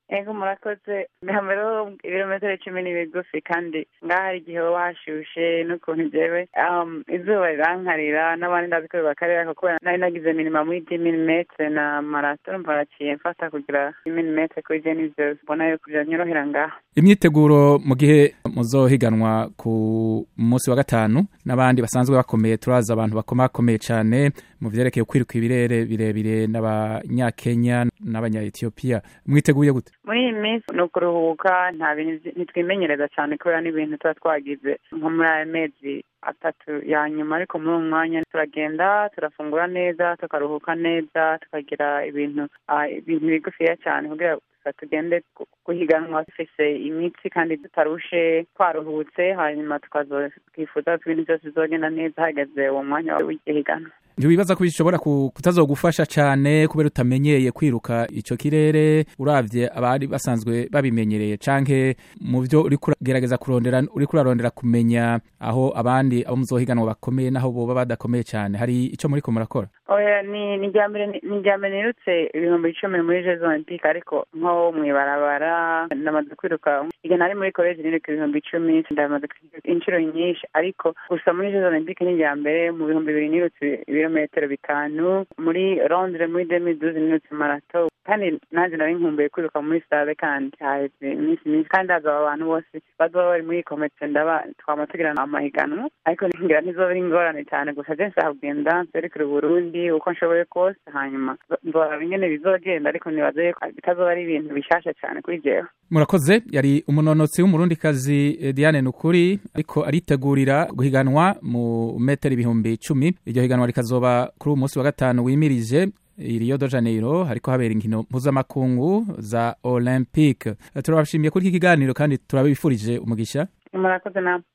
ego murakoze mbere ibirometero cumi ni bigufi kandi ngaho hari igihe waba hashushe n'ukuntu jewe izuba rirankarira n'abandi ndazi ko bibakarira kubera nari nagize minima muri di milimetre na marato mbaraciye mfata kugira milimetre kuri je nivyo mbona yuko vyanyorohera ngaho imyiteguro mu gihe muzohiganwa ku munsi wa gatanu n'abandi basanzwe bakomeye turazi abantu bakomakomeye cane mu vyerekeye kwiruka ibirere birebire n'abanyakenya n'abanya-etiyopiya mwiteguye gute muri iyi minsi ni ukuruhuka nta bintu ntitwimenyereza cyane kubera n'ibintu tuba twagize nko muri aya mezi atatu ya nyuma ariko muri uwo mwanya turagenda turafungura neza tukaruhuka neza tukagira ibintu ibintu bigufiya cyane kugira tugende guhiganwa dufise imitsi kandi tutarushe twaruhutse hanyuma tukazokwifuza ko ibintu byose bizogenda neza hageze uwo mwanya w'igihiganwa ntiwibaza ko bishobora kutazogufasha cyane kubera utamenyeye kwiruka icyo kirere uravye abari basanzwe babimenyereye canke mu byo uri kugerageza kurondera uri kurarondera kumenya aho abandi abo muzohiganwa bakomeye naho boba badakomeye cyane hari ico muri ko murakora oya ni ni mbere ni mbere nirutse ibihumbi icumi muri jeux olympique ariko nko mw'ibarabara ndamaze kwiruka igihe nari muri college niruka ibihumbi icumi ndamaze inshuro nyinshi ariko gusa muri jeux olympique ni mbere mu bihumbi bibiri nirutse ibirometero bitanu muri londres muri demi duze nirutse marato kandi nanjye nari nkumbuye kwiruka muri stade kandi haheze iminsi myinshi kandi hazaba abantu bose bazoba bari muri komite ndaba twama tugirana amahiganwa ariko ngira ntizoba ari ingorane cyane gusa je nshaka kugenda nserekere uburundi uko nshoboye kose hanyuma nzoraba ingene bizogenda ariko nibaze bitazoba ari ibintu bishasha cyane kuri jewe murakoze yari umunonotsi w'umurundikazi diane nukuri ariko aritegurira guhiganwa mu metero ibihumbi icumi iryo higanwa rikazoba kuri uyu munsi wa gatanu wimirije Rio de Janeiro hariko habera inkino mpuzamakungu za Olympique turabashimiye kuri iki kiganiro kandi turabifurije umugisha murakoze namwe